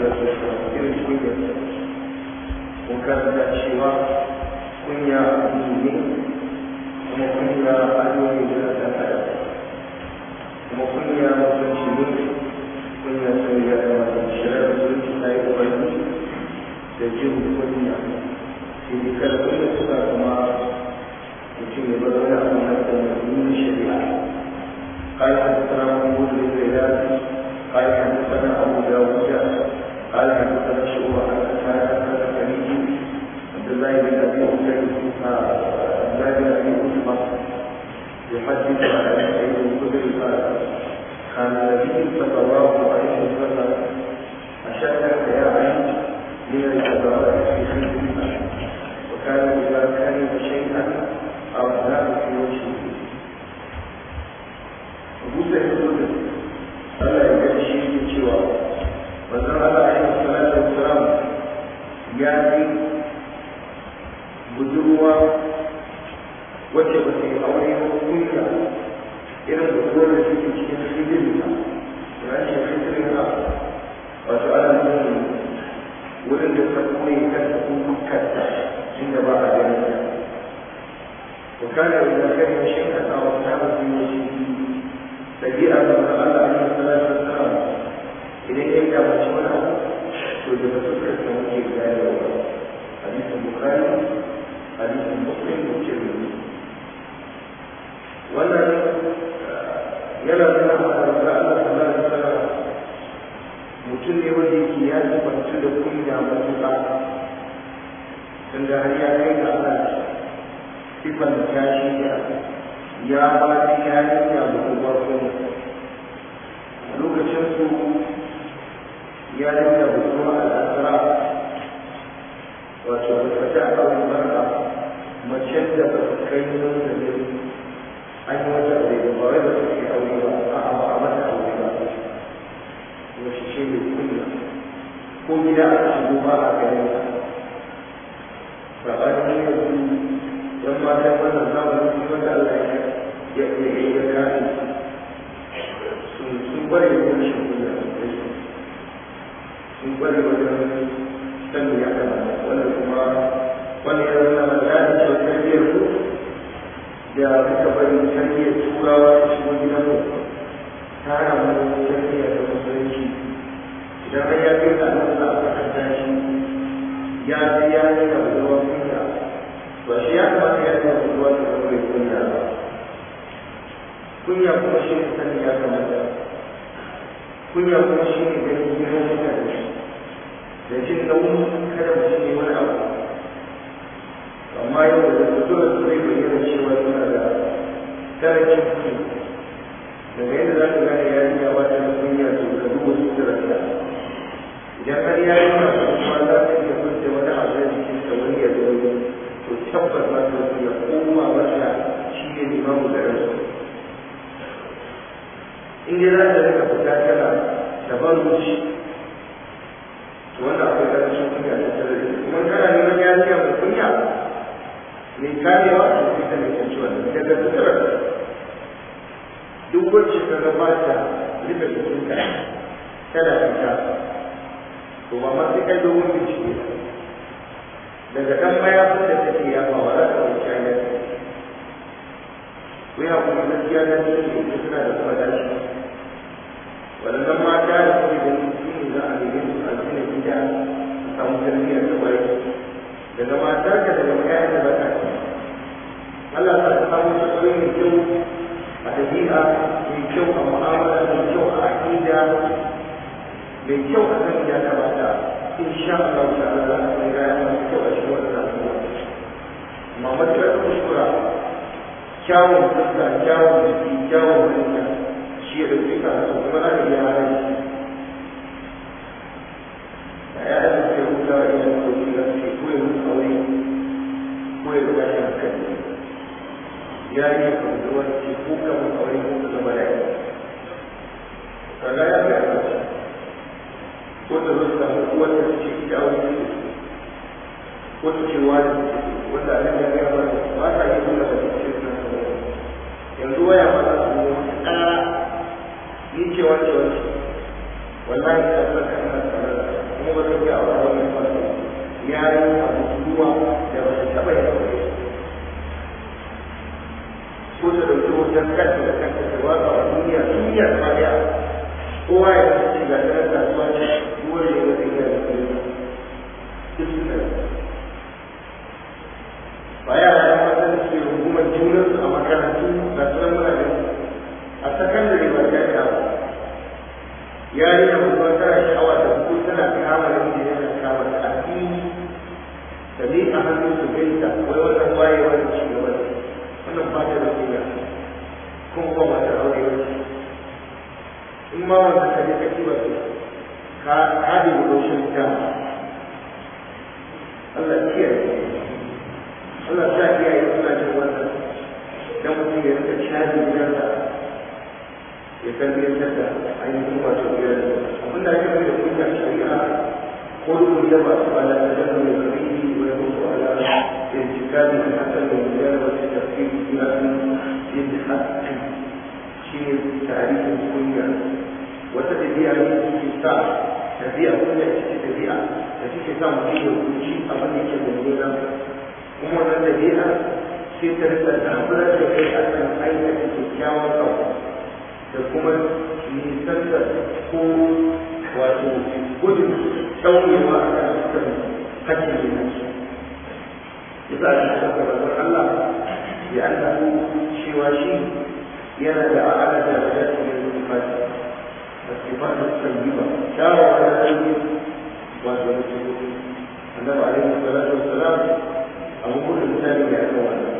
salatu wasalam irin kunyar mun karanta cewa kunya addini ne kuma kunya ado ne da ɗan adam kuma kunya mutunci ne kunya sai ya kamata shirar mutunci ta yi umarni da jin kunya sai dai kada kunya suna kuma mutum ya bar wani abu na tsanin shari'a قال حدثنا محمود بن غيلان قال حدثنا ابو داوود قال حدثنا شعبه عن قتاده عن الخليج عبد الله بن ابي عبيد عبد الله بن ابي عتبه يحدث عن ابي سعيد الخدري قال كان النبي صلى الله عليه وسلم اشد حياء من الجبارة في خلقه وكان اذا كان شيئا ارداه في وجهه busa ya zo da Allah ya gani shi ne cewa wannan Allah ya yi salatu wasalam ya yi budurwa wacce ba ta yi aure ba kunya irin budurwar da suke cikin hidirin ta ya ce hidirin ta wato ana nufin wurin da ta koyi kanta ko kanta inda ba a ganin ta وكان إذا كان شيئا أو أصحابه في وجهه ɗabi'a da wani Allah alaihi salatu wassalam idan ya ga mace wani abu to da ba su karɓi muke gane da wani hadisin bukhari hadisin muslim da tirmidhi wannan yana nuna ma da Allah sallallahu alaihi wasallam mutum ne wanda yake ya tabbatu da kunya matuƙa tunda har ya kai ga Allah sifan tashi da ya ba ta yarinya da kuma kuma lokacin su ya dinga bukuwa al'asara wato da fata a kawai marka mace da ba su kai nun da ne an yi wata aure ba ba wai ba su ke aure ba a ba a mata aure ba wasu ce mai kunya ko gida a shigo ba a ganin ta ba a yi yanzu yan matan wannan zamanin su wanda Allah ya ya ya ya kare sun sun bare wajen shi kunya sun bare wajen sanin ya kamata wanda kuma wani ya zama na gane cewa tarbiyyar ku da muka bari tarbiyyar turawa ta shigo gidan mu ta hana mu tarbiyyar da musulunci idan har ya kai da nan za a kasanta shi ya ji ya yi da ruwan kunya ba shi ya kamata ya yi da ruwan da ruwan kunya ba kunya kuma shi ne sani ya kamata kunya kuma shi ne ganin girman mutane da jin nauyin kada mutum ne wani abu amma yau da dole su zai bayyana cewa suna da karancin kunya daga yadda za ka gane yarinya ba ta da kunya to ka duba suturarta idan har yarinya ba kuma za ta iya kunce wani abu da jikinta wani ya zo to tabbas za ta kunya ko ma mata shi ne limamu da ransu in dai za ta rika fita tana da ban ruci to wannan akwai karancin kunya da tare da kuma kana neman yariya mai kunya mai kamewa to ita mai kyanci wannan daga suturar duk wacce ka gabata rufe jikinka tana fita to ba ma sai kai dogon bincike daga ɗan mayafin da take yafawa za ka wuce hanyar ko ya kuma gaskiya na ne ita suna da kuma dashi waɗannan mata da suke da su ne za a nemi su a gina gida su samu tarbiyyar da bai daga matar ka daga ƴaƴan da baka ci Allah ta samu tsaro mai kyau a dabi'a mai kyau a mu'amala mai kyau a aqida mai kyau a kan ya kamata insha Allah ta'ala za a kai rayuwa mai kyau a cikin wannan abubuwa amma matuƙar kuskura kyawun fuska kyawun jiki kyawun hanya shi ya ɗauki ka su kuma za ka iya hana shi da ya yi suke huta wa idan kogi za su ce ko ya mutu aure ko ya ruba shi hankali ya yi ka mutu wani ce ko ka mutu aure ko ka zama da yi kaga ya ga ya ko ta zo ta mutu wanda ta ce ita aure ce ko ta ce wani wanda nan ya gaya ba ba ta yi nuna da ce yanzu waya ba za su yi ƙara ni ce wace wace wallahi ta saka ina tsare da kuma ba ta iya aure wani masu ya yi abu ruwa da ba ta taɓa yin aure ko ta ɗauki wajen kanta da kanta ta watsa a duniya duniya ta ɗaya kowa ya kasance ga ɗan kasuwa ce kowa ya yi wata iya da kuma duk suna ba yara ya mata da suke rungumar junansu a makarantu ga sunan muna gani a sakandare ba ta yi abu yarinya kuma tana sha'awa da ko tana kama da inda yana kama da addini da ne a hannun su gaita wai wannan wayewa da ci gaba ne wannan ba ta da kunya kuma ba ma ta aure ba ce in ma wanda ka je ka ci ba ka ka da gudoshin dama Allah kiyaye Allah ta kiyaye suna jin wannan dan mutum ya rika caji gidansa ya tarbiyyantar da ainihin wato biyar abin da ake mai da kunya shari'a ko duk da ba su ala da jana mai karihi wa ya mutu ala intikami da hasan da biyar wa ta tafsiri ila an yin haƙƙi shi ne tarihin kunya wata tafiya ne da suke sa tafiya kunya ita ce tafiya da suke sa mutum ya kuci abin da ke mummuna kuma wannan tafiya sai ta rika zaburar da kai a kan aikata kyakkyawan abu da kuma nisanta ko wato gudun ɗaurewa a kan dukkan hakkin da nake yasa a cikin karatun Allah ya annahu cewa shi yana da a'ala da rajatu min sifati الصفات الطيبة شاوى على الطيب والمسلمين النبي عليه الصلاة والسلام أبو كل إنسان يعلم عنه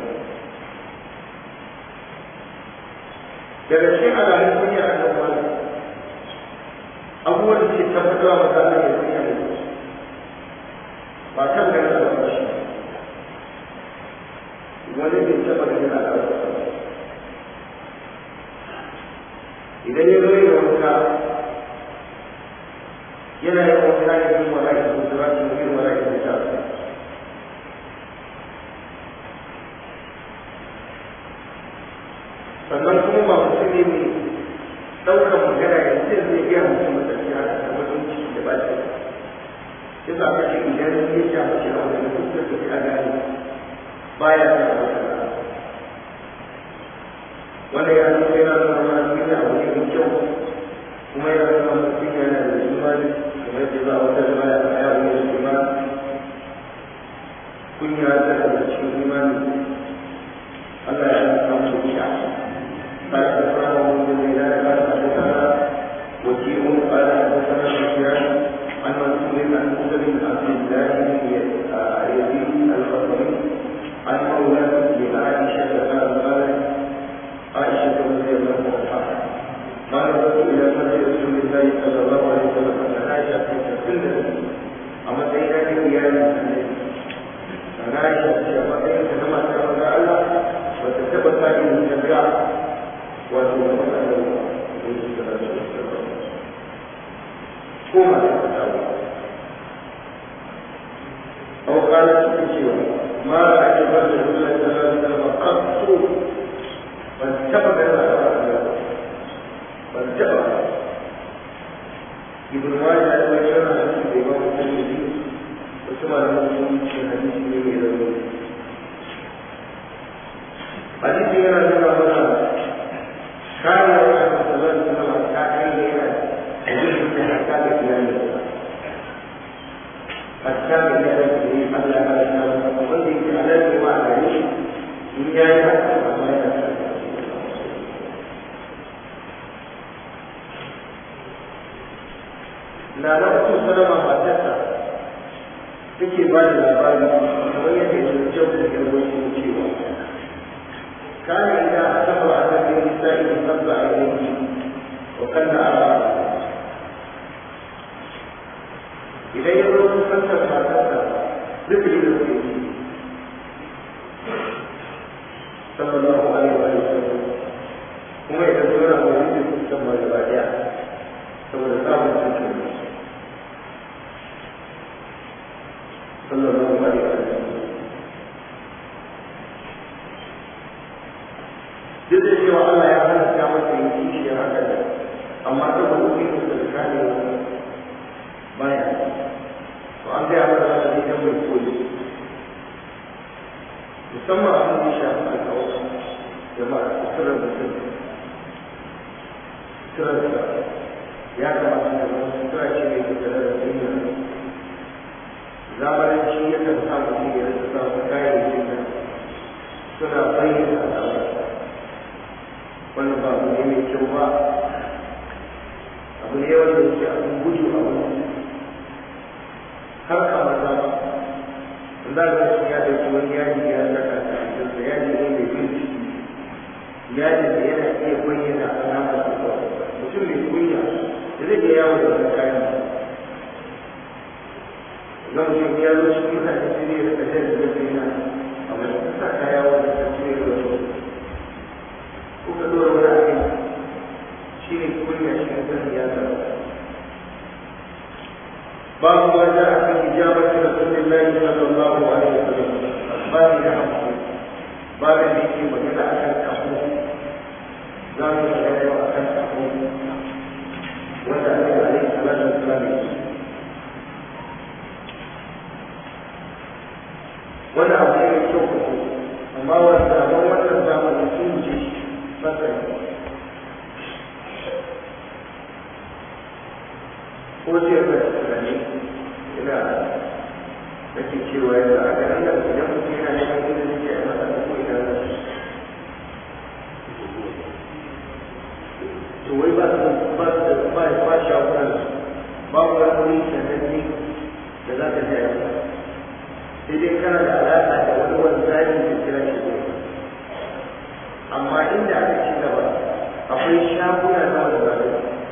daga cikin alamun kunya a kan wani abubuwan da ke tabbatar wa mutane da kunya ne ba kan gani da ba shi wani bai taba ganin al'adar idan ya zo yin wanka yana yin wanka ne yin wala da kusurwa da yin wala da kusurwa sannan kuma ba mutum ne mai ɗaukar magana ya ce zai iya mutum matafiya da wajen ciki da ba shi ya sa ka ce idan ya sha mace a wani kusa da ta gane baya da wata wanda ya zo yana nuna mana kunya abu ne mai kyau kuma yana nuna mana kunya yana da imani kamar yadda za a wata zama ya tsaya wani da imani kunya tana da cikin imani Allah ya samu kunya قال حدثنا محمد بن هلال قال حدثنا وكيع قال حدثنا سفيان عن منصور عن موسى بن عبد الله بن يزيد الخطري عن مولاه لعائشه قال قالت عائشه رضي الله عنها قال رسول الى مسجد رسول الله صلى الله عليه وسلم ان عائشه تتكلم اما سيدنا بقيام النبي عائشه تتكلم كما تقول الله وتثبت هذه الجميع wato da matsalar da su da rasu ko ma da ta dawo au kana cikin cewa ma da ake ba da Allah ta lalata da maqatu ban taba da Allah ban taba ibn Majah ya yi wannan hadisi da Imam Tirmidhi wasu malaman sun ce hadisi ne mai rauni hadisi yana nuna mana كان الرسول صلى الله عليه وسلم كان يجب ان حتى بكلامه حتى بكلامه الا ما شاء الله وقل عليه وعلى عليه ان جاء حتى na na uku salama matarsa take ba da labari kamar yadda ya jau da garwashi cewa كان إذا أتبع على النساء يتبع إليه وكان على إذا يبلغ فلسفة ما تبع مثل المسلمين صلى الله عليه وسلم kuma idan zo na wani da kusan ma gaba daya saboda samun cikin sallallahu alaihi wa sallam duk da cewa Allah ya halatta masa yin kishiyar haka da amma saboda kuɗin da kare baya mai koyi musamman abin da ya shafi alƙawar jama'a suturar mutum suturar da ya kamata da zama sutura ce mai tattare da duniya zamanin ya kan sa mutum ya rasa samun kayayyakin da suna bayyana al'amari wannan ba abu ne mai kyau ba abu ne wanda yake abin gudu a wani har a maza ba za ga shi ya dauki wani yaji ya saka ta cikin yaji ne mai bin ciki yaji da yana iya bayyana alamar da mutum mai kunya da zai iya yawo da wani kayan ga mutum ya zo shi mutane sai zai rika jan da zai na amma shi sa kaya wanda ta ce da wasu ko ka dora wani abin shi ne kunya shi ne zan ya zama babu ma ja a kan ijabati rasulillahi sallallahu alaihi wasallam babu da hafu babu da yake magana akan kafu za mu magana yau akan kafu wanda annabi alaihi salatu wasallam yake wannan abu ne mai kyau kafu amma wanda amma wannan zamanin sun wuce fasari ko ce ka tunani ina nake cewa yanzu a garin nan idan mutum yana neman inda zai yi masa da ko ina zai to wai ba su ba su da ba ba shagunan babu wani wuri sananne da za ka je a sai dai kana da alaƙa da wani wanzani da kira shi ne amma inda aka ci gaba akwai shaguna na wanzani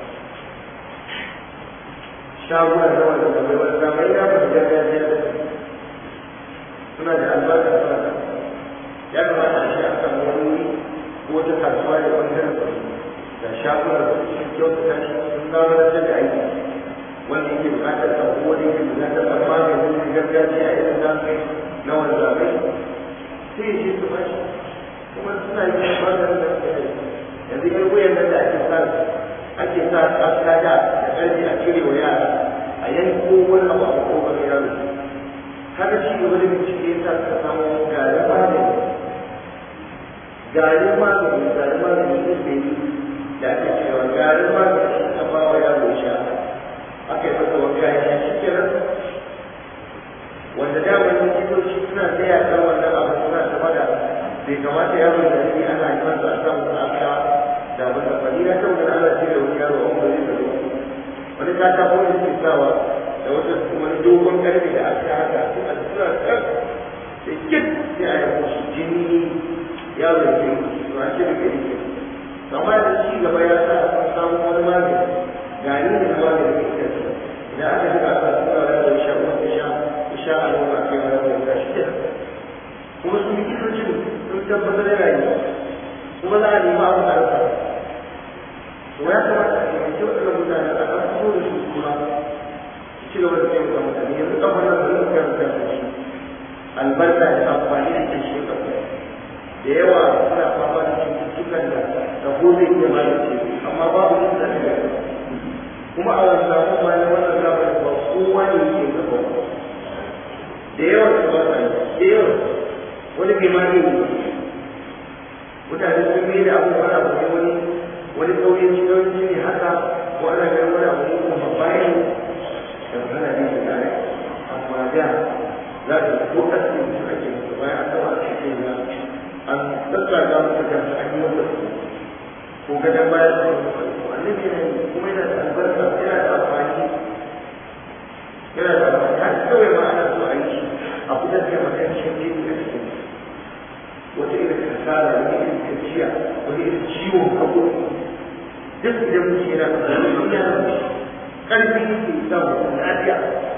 shaguna na wanzani wanzamai na ba gargajiya da suna da albarka suna da ya kamata a shi a kan wani wuri ko ta kasuwa da ɓangaren da shaguna da su kyautata shi sun zama da da aiki wanda yake bukatar sabo wanda yake bukatar ɗan maganin gargajiya irin na na wanzamai sai ya ce su bashi kuma suna yi maganin da suke yi yanzu yan wuyan nan da ake sa ake sa kaskada da ƙarfi a cire wa yara a yanko wani abu a kowane yaro haka shi gaba da bincike ya sa suka samu garin magani garin magani garin magani ne bai da ake cewa garin magani shi ka ba wa yaro sha aka yi masa wanka ya sha shi kenan wanda daman likitoci suna tsaya kan wannan abu suna tafa da bai kamata yaro da rage ana yi masa a samu a sha da abin da fadi na kan ana ce da wani yaro an bari da wani ta ta kuma ke sawa da wata wani dogon karfe da aka haka sai a suna kan sai kit sai a yi musu jini yaro da ke to a ce da ke rike amma da ci gaba ya sa an samu wani magani gani da magani da ke idan aka duka aka tura da yaro sha wani sha sha a yau a kai wani wani ga shi kuma su likitocin sun tabbatar da rayuwa kuma za a nemi abu da rasa to ya kamata a taimaki waɗannan mutane a ɗan fito da su kuma su ci gaba da taimaka mutane yanzu ɗan wannan da zai karanta da shi albarka da amfani da ke shi da yawa suna fama da cututtukan da rabo zai iya magance amma babu yin da ya kuma a wani samu ma na wannan zamanin ba kowa ne yake gaba da yawa su ba sa da yawa wani bai ma ne mutane sun mai da abubuwan abu ne wani wani kauyen cikin ne haka ko ana ganin wani abu ne kuma bayan da ana ne da kare amma da za ka ko kasu su ake musu bayan an taba a cikin ya an tattaka musu da an yi wata su ko gadon bayan da wani annabi ne kuma yana da albarka yana da amfani yana da amfani har kawai ma ana so a yi shi a fitar da matancin jini a cikin wata irin kasala wani irin gajiya wani irin ciwon hagu duk idan mutum yana da wani yana da ƙarfi yake sa mutum lafiya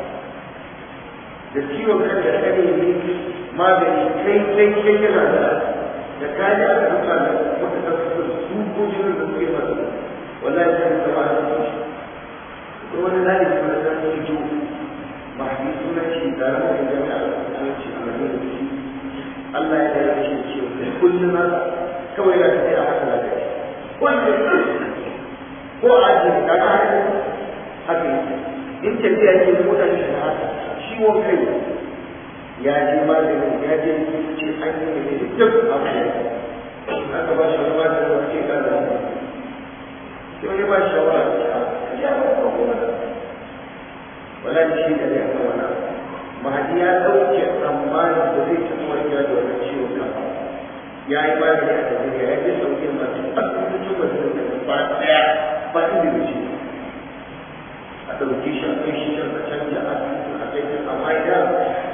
da ciwon kan da kare ne magani kai kai kai yana da da kaji aka duka da wata ta fito da su ko jinin da suke masu wallahi sai da zama a cikin shi ko wani zali kuma da zan yi jo mahdi sunan shi da ranar jami'a da sunan shi a madina da shi Allah ya gaya shi cewa kullum na kawai na tafiya haka na gaji kullum ko a ji daga haka haka in tafiya ke mota shi da haka ciwon kai ya je maganin ya je ce an yi ne duk abu da aka ba shi wani maganin da ke kan da sai wani ba shi shawara a ya ba ka kuma wala shi da ne aka wani mahadi ya ɗauke tsammanin da zai taɓa warkewa da wannan ciwon kafa ya yi magani a tafiya ya je sauke masu asibitocin masu da ba ɗaya ba inda da shi a ɗauki shi a kai shi can a canja asibitin a kai can amma idan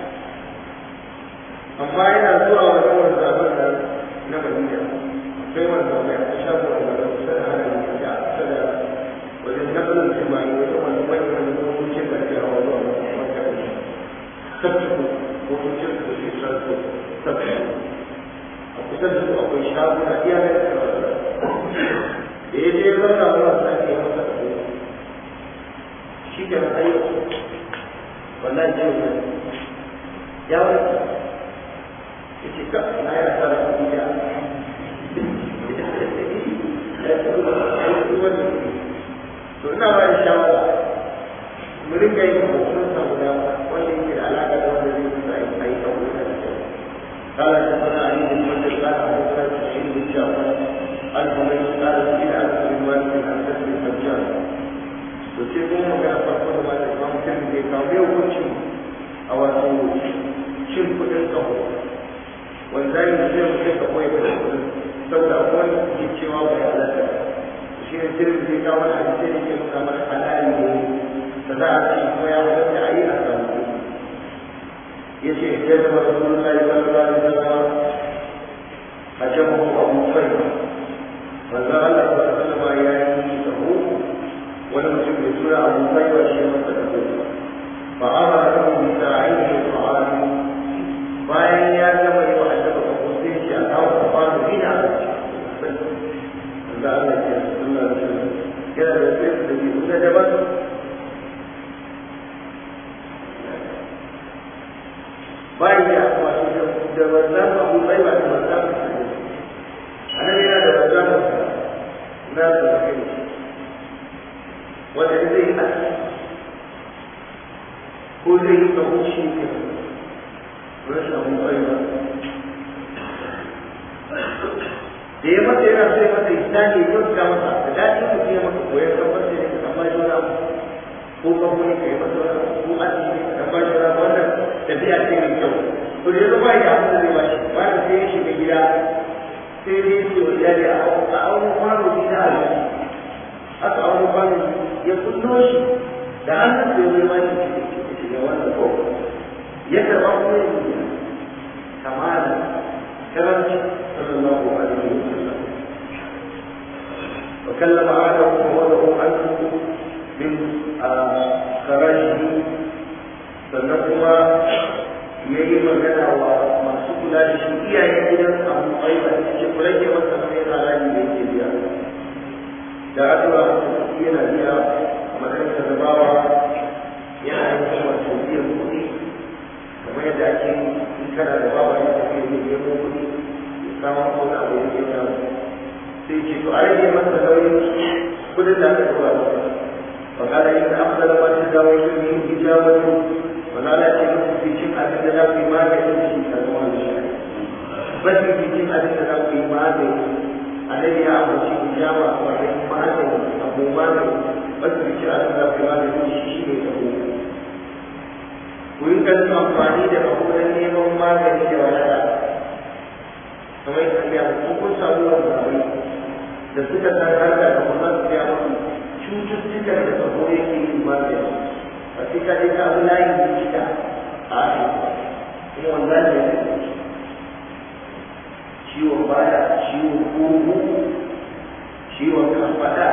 amma yana zuwa wajen wanzaban nan na madina akwai wanzabai a shago a gaban kusa da hana ne a kusa da wajen nazarin jima'i wajen wani manyan wani motocin da ke hawa zuwa maka da shi tabbata motocin da ke transport tabbata a kusa da su akwai shaguna iya mai da da ya je zauna zuwa sake masa da shi ke ayyuka wallahi jiya ya wani yace ka na ya tsara kuɗi da to ina ba da shawara mu ringa yin hoton sa guda wanda yake da alaƙa da wanda zai kusa yi a yi a wurin da kyau قال حدثنا علي بن مسلم قال حدثنا سعيد بن جعفر عن حميد قال سئل عن ابي مالك عن سلم الحجاج to sai kuma magana farko da mata imam tirmidhi ya kawo yau hukuncin a wato cin kuɗin kaho wanda yi da zai mutum ka koyi da kudin saboda akwai wanda suke cewa bai halatta shi ne tirin zai kawo wani hadisi da ke nuna mana halali ne da za a ce kuma ya halatta a yi a samu kuɗi ya ce ya zama rasulullahi sallallahu alaihi wasallam a jama'a abu faiba manzo Allah sallallahu alaihi wasallam ya yi sahu wani mutum mai suna abu faiba shi ya masa da kuɗi fa amara lahu bi sa'ihi ta'ala bayan ya gama yi wa annabi ka kusa shi a kawo ka fara dina da Allah ya ce sallallahu alaihi wasallam yana da sai da bi kusa da ba bayan ya wato da wannan abu bai ba da wannan annabi yana da wannan na da kai wanda zai yi ko zai yi ka wuce ke rashin abin kwaiwa da ya masa yana sai masa isani ya kyauta masa da daɗin mutum ya masa koyar kan masa ne ka ba juna ko kamfani ka yi masa wani ko aji ka ba juna wannan tafiya ce mai kyau to da ya zama ya abin da zai ba shi ba da sai ya shiga gida sai dai ya ce wa iyali a auno kwano shi na alaji aka auno kwano ya kullo shi da hannun sai wani ma shi ya wannan ko ya karɓa kuma ya yi kamala karanci sallallahu alaihi wa sallam wa kallama adamu wa wadahu anhu min kharajihi sannan kuma ya yi magana wa masu kula da shi iyayen gidan abu aiba da ce kula ke masa sai haraji da yake biya da addu'a yana biya a matsayin da bawa yana yin kuma biyan kuɗi kamar yadda ake in kana da bawa ya tafi ne nemo kuɗi ya samu ko na abu ya samu sai ce to a rage masa nauyin kuɗin da aka tura masa fa kana yin afdal ma ta dawo shi ne hijabatu wala la ce musu cikin abin da za ku yi magani da shi ka zama da shi basu cikin abin da za ku yi magani annabi ya amince hijaba a matsayin magani abu magani basu cikin abin da za ku yi magani da shi shi ne tabo ku yi kan amfani da abubuwan neman magani da wadata kamar yadda ya ku kun samu wani da suka san harka da kuma su ya mutu cututtukan da sabo yake yin magani a sai ka je ka abu layin likita a asibiti kuma wanda ne ya ciwon baya ciwon kugu ciwon kafada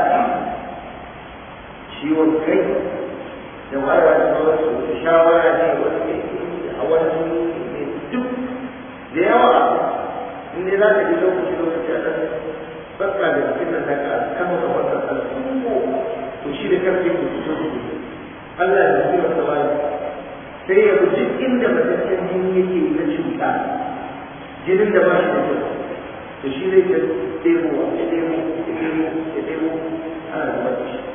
ciwon kai da wara da sauransu da shawara ne wani a wani duk da yawa in dai za ka ji lokaci lokaci a ɗan baka da jikin nan daga kama da wannan al'ummo to shi da karfe ke fito su Allah ya zafi masa bayan sai ya guji inda mataccen jini yake na cuta jinin da ba shi da kyau to shi zai ta ɗebo ya ɗebo ya ɗebo ya ɗebo ana zubar da shi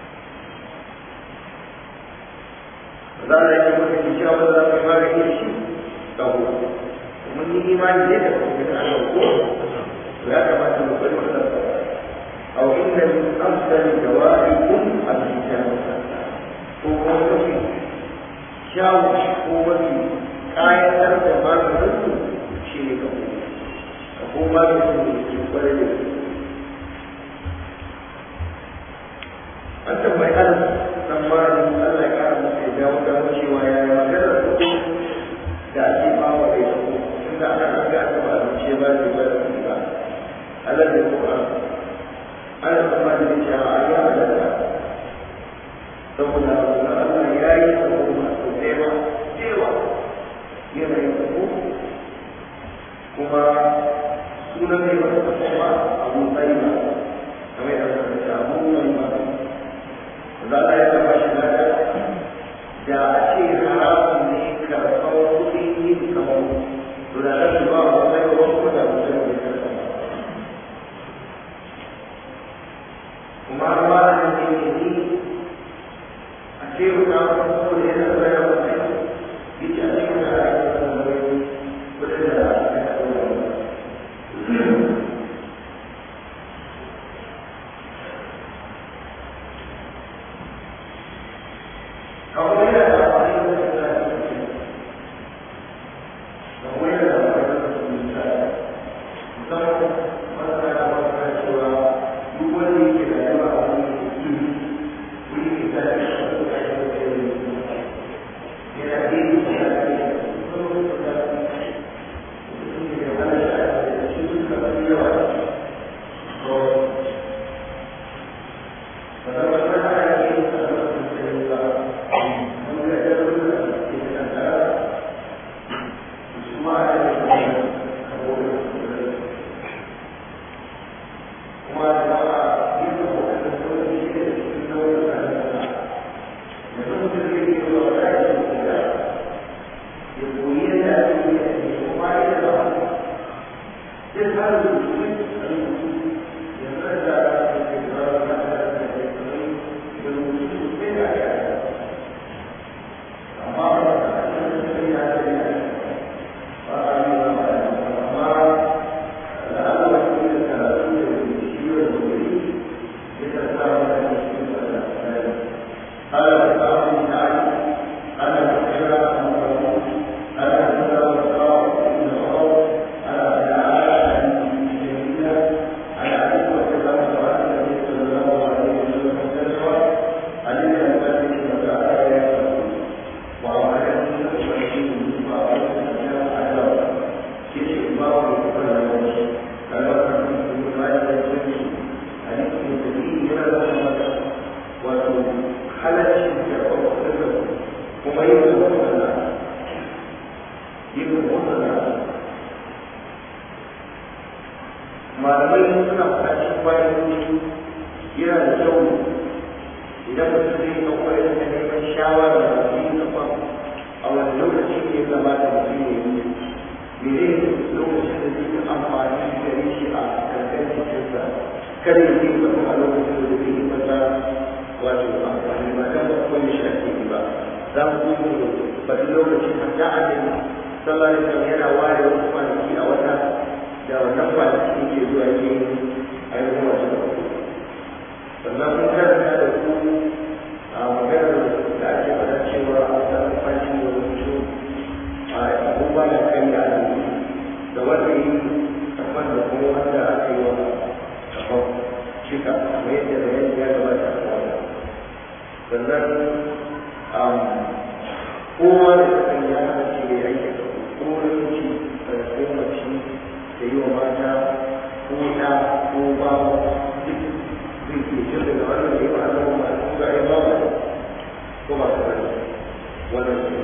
za a yi maka ki cewa za ka fara yin shi tsawo mun yi imani ne da kuma Allah ko ya kamata mu bari wannan أو إن من أفضل دوائكم الحجامة ko kuma mafi kyawun ko mafi kayatar da maganin shi ne ka kuma ka kuma maganin da ke kwarai da su an tambayi an tsammanin Allah ya kara masa ya dawo da cewa ya yi maganar kuɗi da ake ba wa kai su inda ana an ga aka ba abinci ba ne ba da ba Allah ya kuma ana tsammanin cewa a yi halatta saboda Allah ya yi abu masu tsewa tsewa yanayin abu kuma sunan ne wata kuma abu tsayi ba kamar yadda suka ce abu tsayi ba za a yi zama shi da da a ce haramun ne karɓar kuɗin yin kamar to da rashi ba wa tsayi wa kuma da abu tsayi ne karɓar kuma ba a ne ne Devo dar uma colheita para ela também. E te ajudar a também poder dar a colheita da família a colheita da família Então, quando vai dar uma pessoa, o olho que vai levar a malamai suna faɗa cikin bayan yana da kyau idan mutum zai yi ɗaukar da neman shawara da yi kafa a wani lokaci ne kamata mutum ya yi mene lokacin da zai yi amfani da shi a kankan jikinsa kada ya yi kafa a lokacin da zai yi masa wato amfani ba dan ba koyi shi ake yi ba za mu zo mu faɗi lokacin da ta annabi sallallahu alaihi wasallam yana ware wasu kwanaki a wata da wannan kwanaki ke zuwa ke ainihin wasu sannan mun karanta da ku a maganar da ake faɗa cewa a samu kwanci da rubutu a abubuwa da kan da da wanda yi kafan da kuma wanda aka yi wa kafan shika kamar yadda bayani ya gabata a wata sannan kowa da kasan ya hana shi da yanke ko namiji da ko mace da yi wa mata ko ɗa ko bawa duk zai ke jin daga wannan da yi wa Allah ma ko ga ya bawa ko ba ka bane wannan ne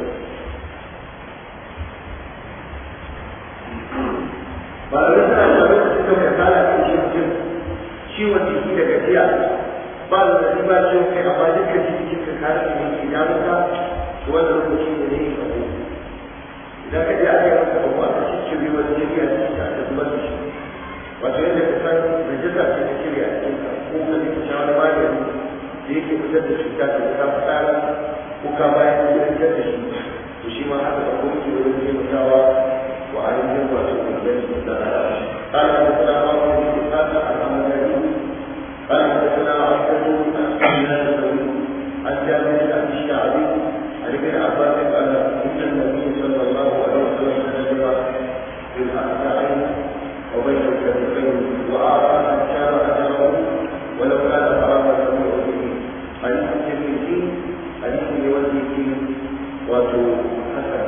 ba da suna da lokacin da mai kala ke shi jin ciwon jiki da gajiya ba da da ba ciwon kai amma dukkan jiki ka kare ne ke ya maka wannan lokaci ne ne ka ko idan ka je aka yi maka abu aka cikin riwa da jini a cikin ka aka zubar da shi wato yadda ka san najasa ce ta shirya a cikin ka ko ka ji ka sha wani magani da yake fitar da cuta ta ta fitara ko ka bayan gudanar da shi to shi ma haka da kuma ke wajen taimakawa wa ainihin wato inganci da rayuwa قال حدثنا عمر بن اسحاق الحمداني قال حدثنا عبده عن النبي عن جابر بن ابي الشعبي عن ابن عباس قال ان النبي صلى الله عليه وسلم كتب بالاعداء وبين الكتفين واعطى من كان اجره ولو كان حراما لم يؤذيه حديث الترمذي حديث لوجهه wato hasan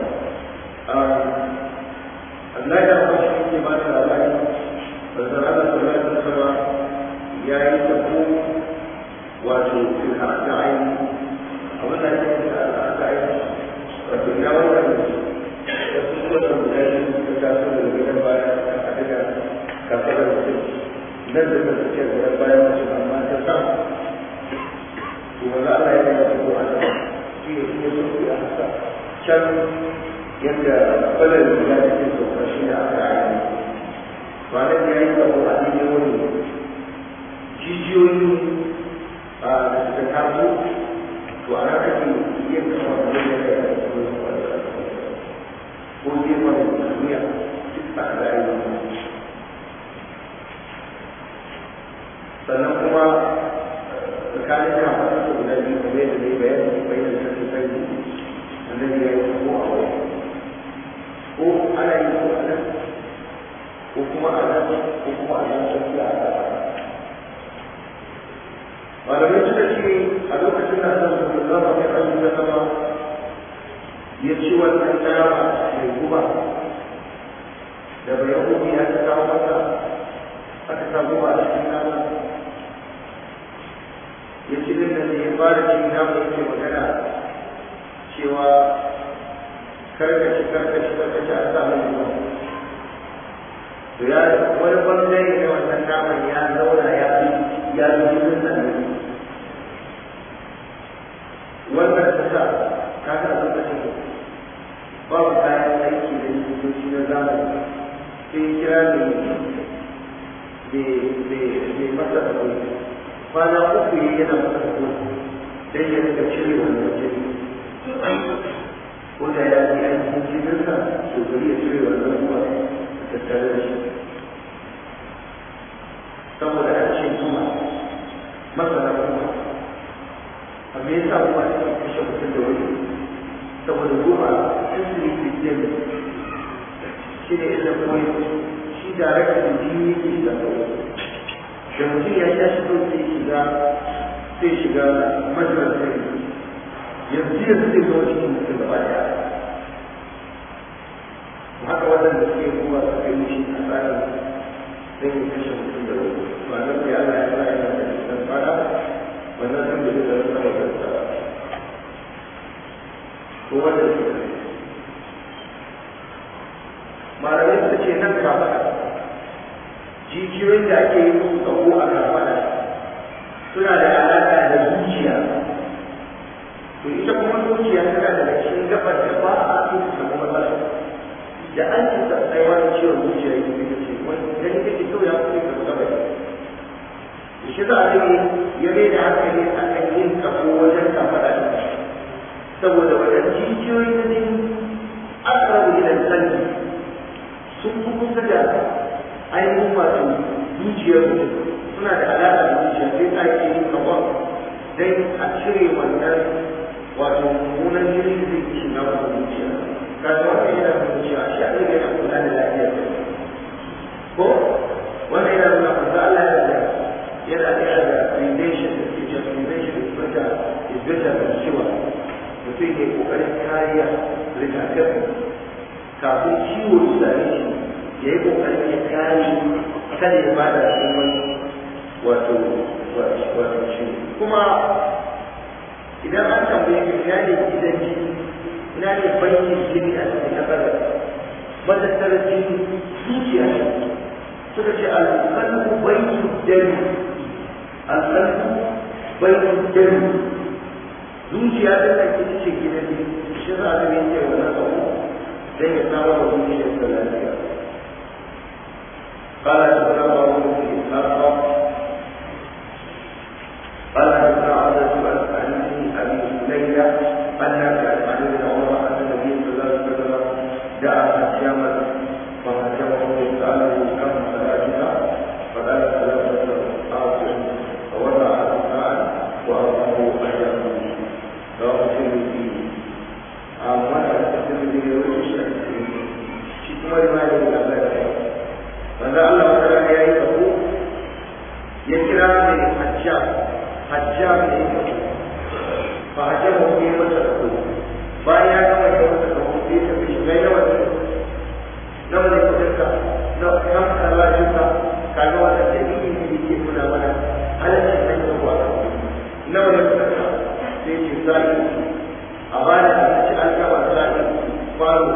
Allah ya ba shi ke ba da labari da zarara da ya sama ya yi tabo wato fil aqda'i abin da yake da aqda'i wato ya wannan wasu kuma da mutane da ta so da gidan baya a daga kafar da mutum nan da nan suke da bayan mutum amma ta samu to wanda Allah ya yi tabo a sama shi ne kuma sauki a haka can yadda kwalar ya cikin sauka shi da aka yi kwanan ya yi abu a cikin wani jijiyoyi a da suka taso to a nan ake yin kama da wani da ya yi ko gefen duniya duk a da yi sannan kuma tsakanin kama da guda biyu kamar yadda ne bayani bayan da ta sai annabi ya yi ko a wani ko ana yi ko a nan ko kuma a nan ko kuma a nan sai a gaba malamai suka ce a lokacin da Allah sallallahu alaihi wa sallam ya ci wannan nama mai guba da bai yahudi ya ta kawo masa aka sa guba a cikin nama ya ci din nan ya fara cin nama yake magana cewa karkashi karkashi karkashi a sa mai ruwa to ya wani bangare na wannan naman ya zauna ya fi ya fi jikin sannan wannan ta sa ta ga a lokacin babu kayan aiki da likitoci na zamani sai kira ne mai masa da kwana uku yana masa da don ya rika cire wannan jini ko da ya yi aikin jininsa to bari ya cire wannan ruwa tattare da shi saboda an ce kuma masana kuma a me yasa kuma ake kashe mutum da wani saboda ruwa sisiri kristiyan shi ne illa kuma shi da raka da jini yake shiga kawai da mutum ya sha shi kawai sai shiga sai shiga majalar sai yanzu yanzu zai zo cikin mutum gaba daya haka waɗanda suke kuma suka yi shi a tsarin zai yi kashe mutum da wani ba nan da Allah ya sa yana da cikin fara wannan sun da duka sun sama da ta ko wanda suka yi malamai suka ce nan kafaɗa jijiyoyin da ake yi musu tsawo a kafaɗa suna da alaƙa da zuciya to ita kuma zuciya tana da cikin gabar da ba a so ta samu matsala da an ci da ai wani ciwon zuciya yake fita ce wani gani kake kawai ya fi ka gaba da shi za a yi ya mai da hankali a kan yin kafo wajen kafaɗa da saboda wajen jijiyoyi na jini akrabu ila qalbi sun fi kusa da ainihin wato zuciyar mutum suna da alaƙa da zuciya sai a yi yin kafon don a cire wannan wato mummunan jini da zai shiga masa zuciya kaga wannan yana nuna cewa shi a ɗaya yana kula da lafiyar ko wannan yana nuna manzo Allah ya da yana da da relation da ke cewa relation is better is better than cure mutum ke kokarin kariya rigakafi kafin ciwo ya same shi ya yi kokarin ya kare kada ya bada wani wato wato ciwo kuma idan an tambaye ka ina ne gidan jini ina ne bankin jini a cikin kasar matattarar jini zuciya ne suka ce alƙalmu bankin dami alƙalmu bankin dami zuciya ta da ke ce gidan jini shi za a zama yake wannan abu don ya samu wa zuciyar da lafiya قال حدثنا بعض بن اسحاق قال حدثنا عبد عن ابي ليلى ان عن ابن عمر ان النبي صلى sa'i a bada abinci an gaba sa'i kwano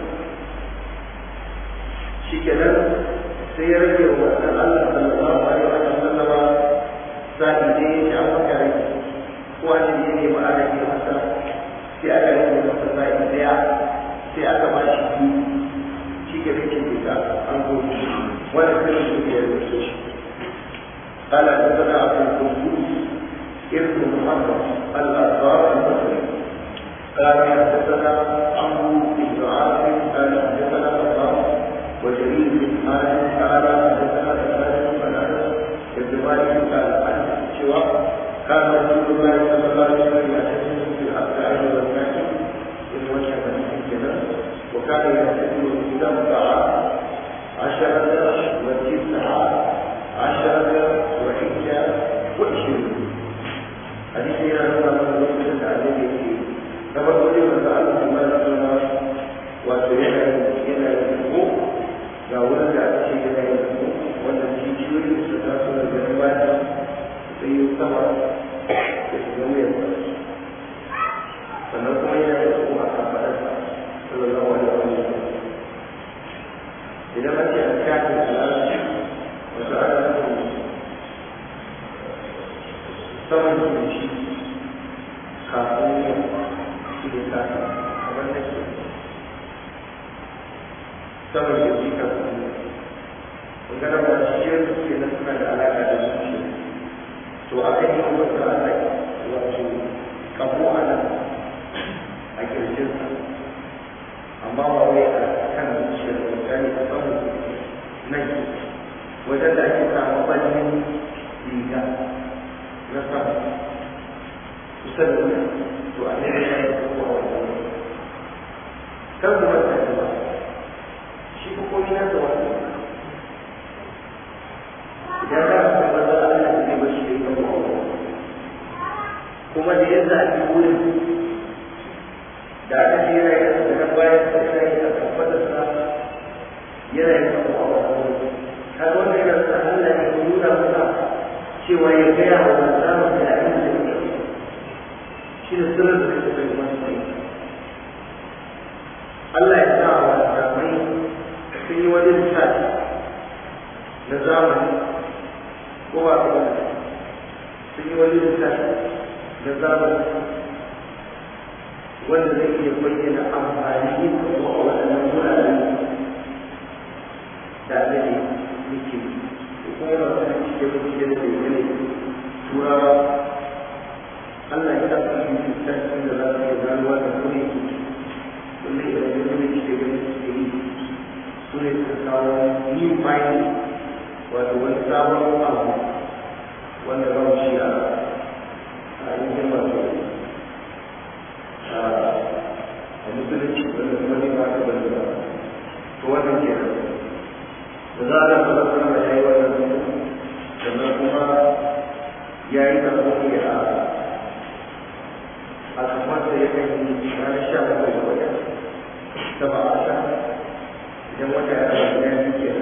shi kenan sai ya rage wa wannan Allah sallallahu alaihi wa sallama sa'i dai ya sha maka rai ko an yi ne ma ana yi masa sai aka rage masa sa'i daya sai aka ba shi biyu shi ke rikin bisa an gobe wanda sai su ke rubuce shi قال حدثنا عبد القدوس ابن محمد الأنصار المصري قال حدثنا عمرو بن عاصم قال حدثنا مقام وجرير بن حازم قال حدثنا سلمان بن انس بن مالك قال عن سوى كان رسول الله صلى الله عليه وسلم يعتزم في الأفعال والمكان إن وجه من كذا وكان يعتزم إذا الطعام عشرة وتسعة عشرة وحجة وعشرين حديث إلى أن الله سبحانه وتعالى كما قلت من تعالى ما نسمى وسيحة إلى الحقوق ga wurin da aka ce yana yin su wanda jijiyoyi su taso da ganin baki sai yi sama da su zama yin sannan kuma yana yin su a kan faɗarsa sallallahu alaihi wa sallam idan an ce an kafi al'arci wasu ana nufin saman kirji kafin yin shi ne kafin kamar da ke saman kirji kafin yin magana ba shi yin suke na suna da alaƙa da zuciya to aka yi wa wasu ana wato kabo a nan a kirjinsa amma ba wai a kan zuciya da misali a saman nan wajen da ake samu ɓallin riga na sama kusa da wuya to a ne da ya yi kuma wani kan kuma ta ba shi ko komi na da wani idan za a san maza Allah ne zai bashi da ita kuma da yadda ake wurin da aka ce yana yin da nan bayan sa yana yin da kafadarsa yana yin da kuma wani kaga wanda yana sa Allah ne ya nuna masa cewa ya gaya wa wanzamin da abin da ya shi da sirrin da kake bai masu mai Allah ya sa wa wanzamai sun yi wani lissafi na zamani ko ba ka wani sun yi wani lissafi na zamani wanda zai iya bayyana amfani yin kuma a waɗannan wuraren da annabi yake kuma yana wani cike cike da bayyane turawa Allah ya sa su yi tattalin da za su iya ganuwa da kuma wanda ya da yanzu cike gani suke yi su ne su kawo new finding wato wani sabon abu wanda ba shi a ainihin wato a musulunci wanda kuma ne ba ta bane ba to wannan ke da za a rasa wasu nama ya yi wannan sannan kuma ya yi da kuma a a kamar da ya kan yi ranar sha bakwai da wata ta ba a sha idan wata ya rasa ya yi ke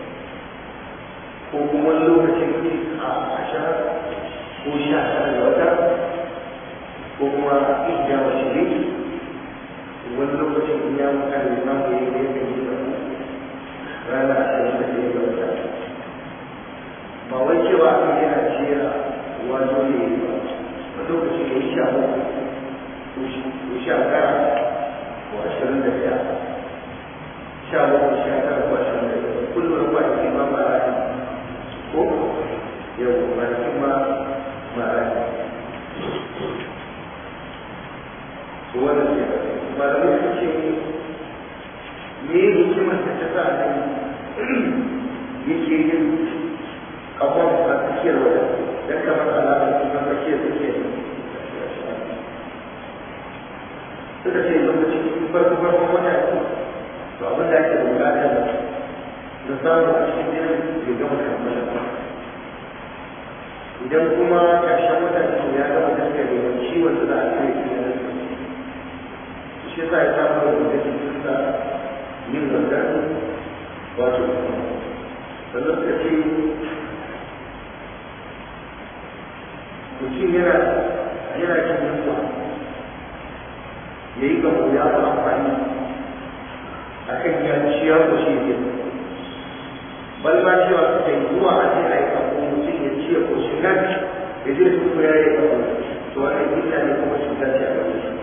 ko kuma wani lokacin a sha ko sha tara da wata ko kuma iya wa shiri wani lokacin in ya muka da imam da ya yi kan yi da rana ashirin da ya wata ba wai cewa aka yana jera wato ne ba lokaci da ya sha ko sha tara ko ashirin da ɗaya sha bakwai sha tara ko ashirin da ɗaya kullum da kwanaki ma ba a ko yau kwanakin ma ma a to wannan ke malamai sun ce me hikimar da ta sa nan yake yin kafan a tsakiyar wajen don kamar alamar kuma tsakiyar tsakiyar suka ce lokacin farko farkon wata to abin da ake bukata da samu a cikin jinin ya gama kammala idan kuma ƙarshen wata to ya gama gaskiya da yawan ciwon da za a cire shi na shi yasa ya samu da mutum cikin sa yin wannan wato sannan suka ce mutum yana yana cin yunwa shi ya koshi ne bal ma cewa suka yi zuwa a ce a yi kafo mutum ya ci ya koshi nan ya je su ko ya yi kafo to wannan illa ne kuma cuta ce a gare shi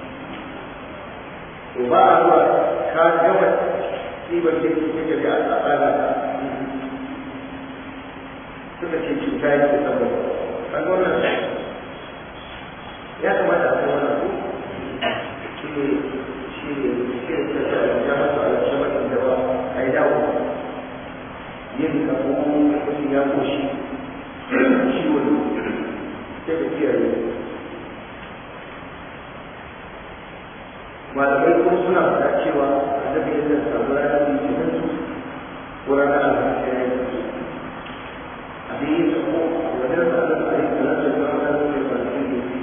to ba a zuwa ka gama ɗiban da ke kake da a tsara ka suka ce cuta ya ke saboda kaga wannan ya kamata a kai wannan ko shi ne shi ne shi ne ta ya masa alaƙa mafi da ba a yi dawo yin kafo mutum ya koshi ciwo ne sai ka kiyaye malamai kuma suna faɗa cewa annabi yadda samu ranar litinin su ko ranar alhamis ya yi su abin yin sako wajen da annabi a yi salatu da ranar da ya faru da su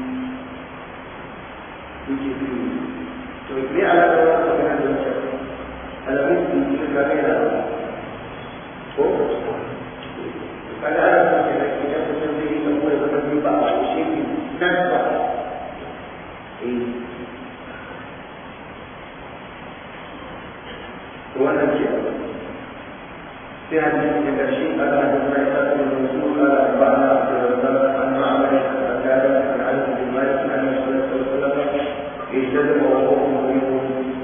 yake su to ne alaƙar wani magana da wancan alamun su yi ka ga yana ko kaga ana son ke nan idan mutum zai yi sako ya zama biyu ba a shi ne nan ba wannan ke sai hadisi da karshe ala hadisi ya ta da rasul ala ba'da abdurrazzaq an ma'amar an kada an alif bin malik an rasul sallallahu alaihi wasallam ijtazama wa huwa mu'min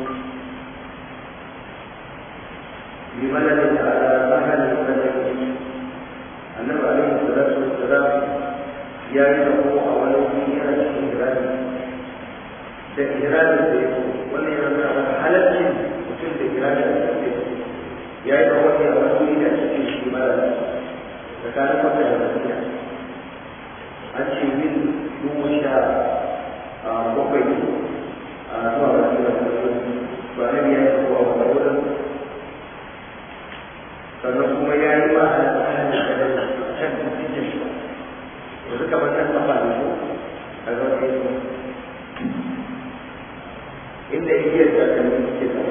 ببلد على سهل البلد النبي عليه الصلاة والسلام يا له أولو فيها الإهرام الإهرام ولا يرى حلقة mutum da kira da ya yi kawai a wani da cikin shi mara tsakanin maka da tafiya an ce min dubu sha bakwai a zuwa wani da ba na biya ya kuwa wani wurin sannan kuma ya yi ma a hannun da da can cikin shi da suka bar can kafa da su a zuwa ke inda igiyar takalmi ke da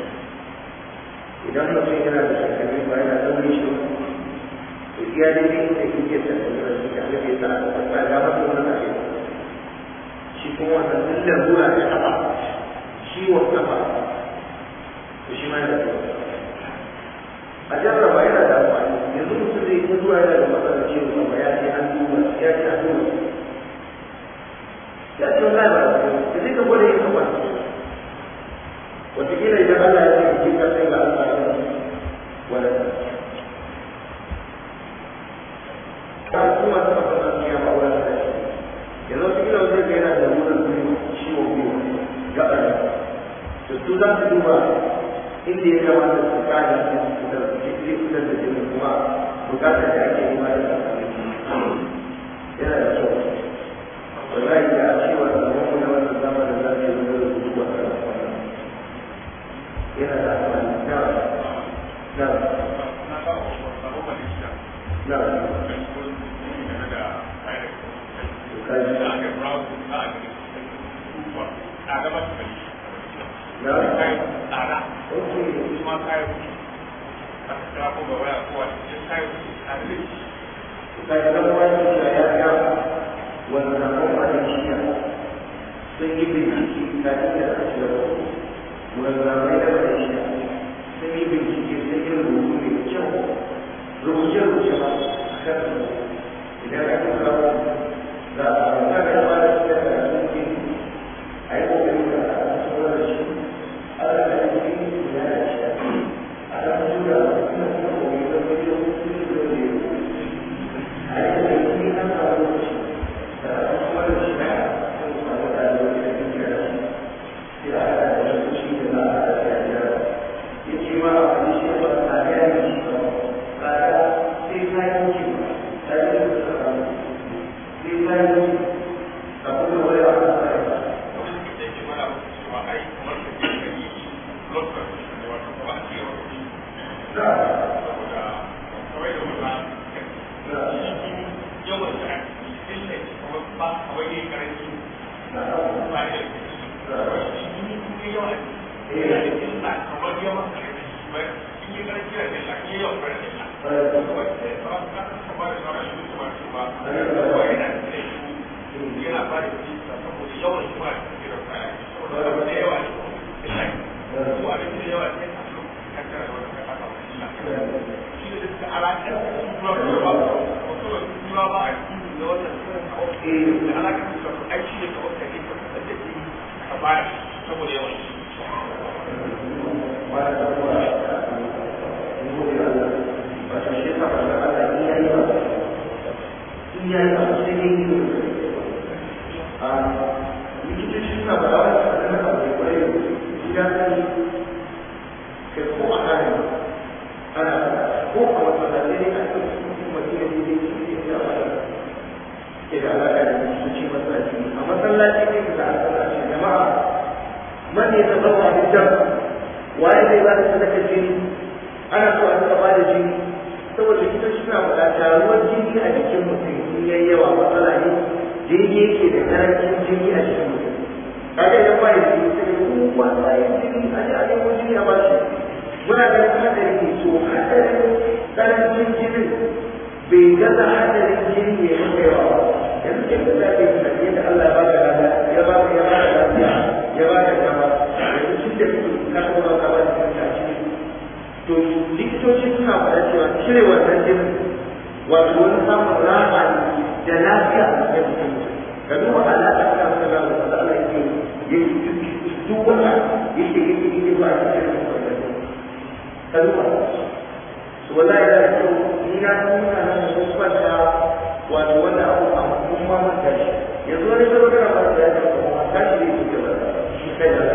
idan mutum yana da takalmi ba yana ɗaure shi to iya dai ne da igiyar takalmi da suka alaƙe ta a ta ga masa wani na shi kuma wannan duk da zuwa ta kafa ciwon kafa to shi ma yana da a jarraba yana da amfani yanzu mutum zai ta zuwa yana da matsalar ciwon kafa ya ce an duba ya ce an duba ya ce wani ba da zai ka gwada yin kafa wataƙila idan Allah ya ce ki ka sai ga Allah ya wala ta kuma ta fara nan ya ba wala da shi yanzu wataƙila wanda ga yana da wurin biyu ciwo biyu gaba ne to su za su duba inda ya kamata su kada su da zai fitar da jini kuma bukatar da ake yi ma da yana da kyau wallahi da cewa da wani wannan zamanin za su yi wani rubutu a kan yana da amfani na na na sun yi bincike ta iya kashe mulamai da malaysia sun yi bincike sun yi rubutu mai kyau rubuce-rubuce ba a kan idan aka kawo za a samu kada ya bada su da karatun ke a yi kokari da a cikin wani shi a da da yi ya da shi a da tura kuma kuma kuma da kuma da kuma da da yi a yi da yi an samu lokaci da a cikin wani shi na sun samu da lokaci da kuma da shi sai a da da shi da za a da ya ya ya ce ma a wani shi ba a ga yi shi ba a ga sai ta yi wuce ba ta baya saboda yawan wani da kuma gobe Allah wato shi ka fara Allah in yayi ba in yayi ba sai ne yi a likitoci suna ba wani sanar da abu da kwarai ya sani kai ko a kare ana ko a masallaci ne a kan su madina ne ne su ne a wani ke da alaƙa da likitoci masallaci a masallaci ne ka a sallaci jama'a man ya zama da jam waye zai ba da sadaka jini ana so a rika ba da jini saboda likitoci suna faɗa taruwar jini a jikin mutum in yayi yawa matsala ne jini yake da karancin jini a jikin mutum kaga idan ba ya jini sai ku ba bayan jini a ji a nemo jini a bashi muna ganin hadari ne to hadarin karancin jinin bai gaza hadarin jini ne maka yawa ba yanzu ke da zafi da yadda Allah ya baka lada ya baka ya baka lafiya ya baka dama yanzu shi da ka kuma ka ba da kanka jini to likitoci suna faɗa cewa cire wannan jinin wato wani samun rama da lafiya a cikin mutum ka duba alaƙa ta wata gaba da Allah yake yake duk wata yake yake yake ba a cikin mutum ka duba su wallahi da kyau ni na nuna na su kwanta wato wanda abu a mun ma mun tashi yanzu wani zama kana ba da ya ta kuma tashi ne ke ba shi kai da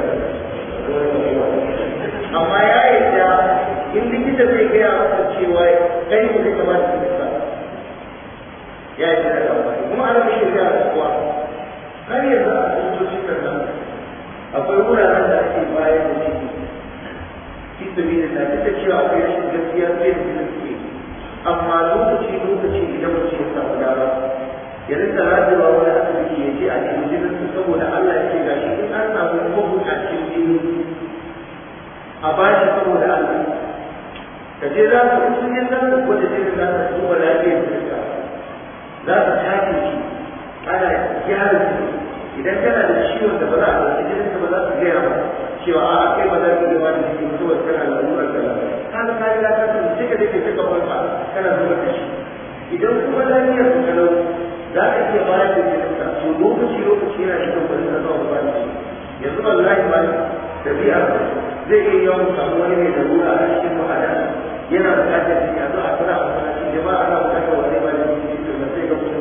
amma ya yarda in likita zai gaya masa cewa kai ne kake ba da likita ya yi da amfani kuma ana mishi gaya da kuwa har yanzu a asibitocin nan akwai wuraren da ake bayar da ciki fi sabili da duk da cewa akwai rashin gaskiya sai da jinin suke amma lokaci lokaci idan mutum ya samu dama ya rinka rajewa wani asibiti ya je a cikin jinin su saboda Allah yake gashi in an samu mabukacin jini a bashi saboda Allah ka je za su sun yi za su gwada jinin za su duba lafiyar jikinka za su tace shi ana gyara jini idan kana da ciwon da ba za a ɗauki jininka ba za su gaya ba cewa a kai ba za ka yi wani jiki ba saboda kana da lalurar da ka ga ka riga ka sani sai ka je ka cika farka kana zuba da shi idan kuma lafiyar ka kalau za ka iya bayar da jininka to lokaci lokaci yana da kyau bari ka zuwa ba da shi yanzu wallahi ba tabi'a zai iya yawan samu wani mai larura a cikin ma'ana yana buƙatar jini a zo a kira a masallacin jama'a ana buƙatar wani ba da jini to ba sai ga mutum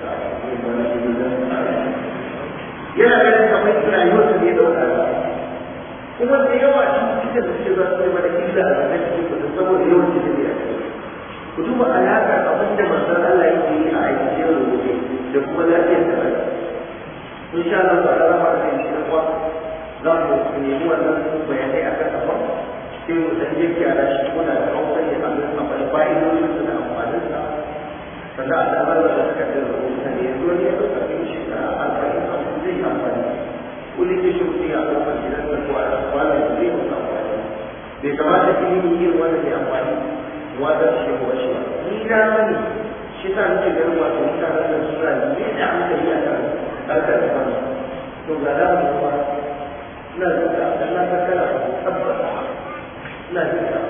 yana ganin kamar rayuwarsa ne ya ɗauka ba kuma da yawa cututtuka da suke za su yi mana illa a gaban cikin kudu saboda yawan jini ne a cikin ku duba alaƙar abin da manzon Allah yake yi a aikace da gobe da kuma lafiyar da rai insha Allah ba da rama da shi kuwa za mu nemi wannan bayanai akan abin sai mu san yake a rashi ko da hausa ne a ga amfani fa'idodin su da amfanin sa sannan a damar da suka da rubuta ne yanzu wani ya ɗauka kai shi da alfahari kafin zai yi amfani kullum ke shi mutum ya ɗauka gidan da ko a kwanan da zai mutu amfani bai kamata ilimi yin wanda mai amfani wanda shi ko shi ba ni na sani shi sa nake ganin wato mutanen da suna ne da hankali a kan harkar da fani to ga da mu ba ina jin ka dan na ka kana tabbata ina jin ka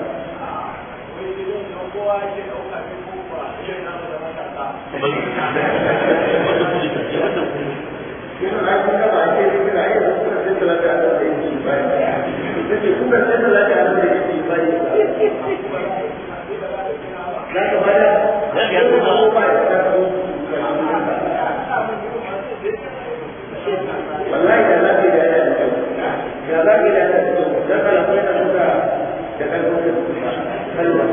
kowa ke ɗauka ne ko ba idan na da matasa Ina na kun ga ba ke ne kira ai da kuma sai talaka da da yake bai. Kace kuma sai talaka da da yake bai. Za ka bada? Za ka yi ko ba ya ka ko. Wallahi da lafi da ya da kyau. Da lafi da ya da kyau. Da kala ko da suka da kan ko kalma.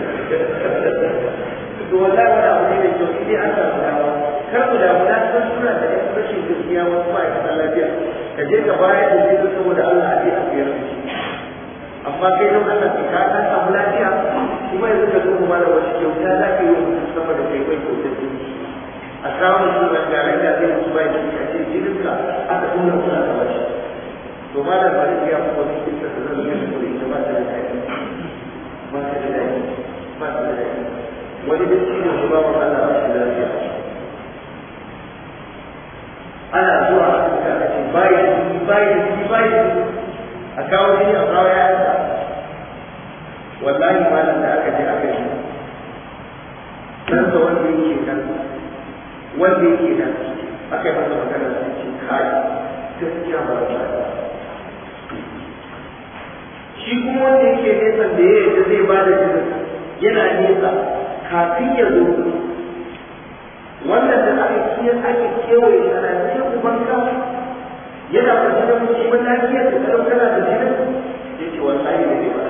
To wallahi wani abu ne mai kyau idan an samu dawa. kar ku damu na san suna da yan rashin gaskiya wasu ma'aikatan lafiya ka je ka bayar da zai saboda Allah a je a biyar da shi amma kai don Allah ka ka san samu lafiya kuma yanzu ka zo kuma da wasu kyauta za ka yi wa mutum sama da kai kai kyauta jini a kawo mutum da garin da zai mutu bai jini a ce jinin ka aka tura kuna da wasu to malam bari ya fi wani kisa da zan yi da ita ba ta da daɗi ba ta da daɗi ba ta da daɗi wani da shi ne kuma wa Allah ba shi lafiya ana zuwa a cikin aka ce bayi jini bayi jini bayi jini a kawo jini a kawo yayansa wallahi malam da aka je aka yi ɗansa wanda yake nan wanda yake nan aka yi masa magana sai ce kai gaskiya ba ba gefen da ya yadda zai ba da jinin yana nesa kafin ya zo wannan da aka kiyar ake kewaye a Najeriya ubanka yana kwanci da musulman lafiyar da kalau kana da jinin ya ce wallahi da zai ba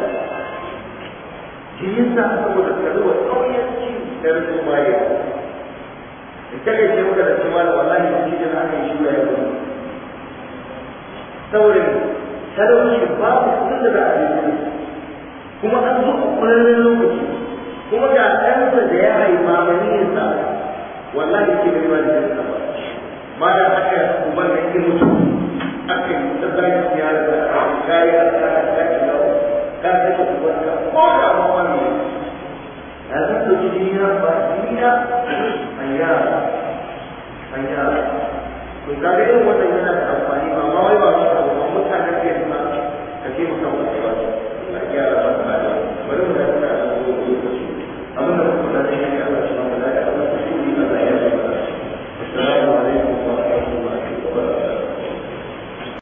jinin sa saboda karuwa ƙauyenci da rashin bayan in take ce maka da cewa da wallahi da cikin haka yi shura ya gudu saboda talauci babu kudin da za a yi kuma an zo a ƙwararren lokaci kuma ga ɗansa da ya haifa maniyinsa wallahi ke bai wani da ba ma da aka uban da ke mutu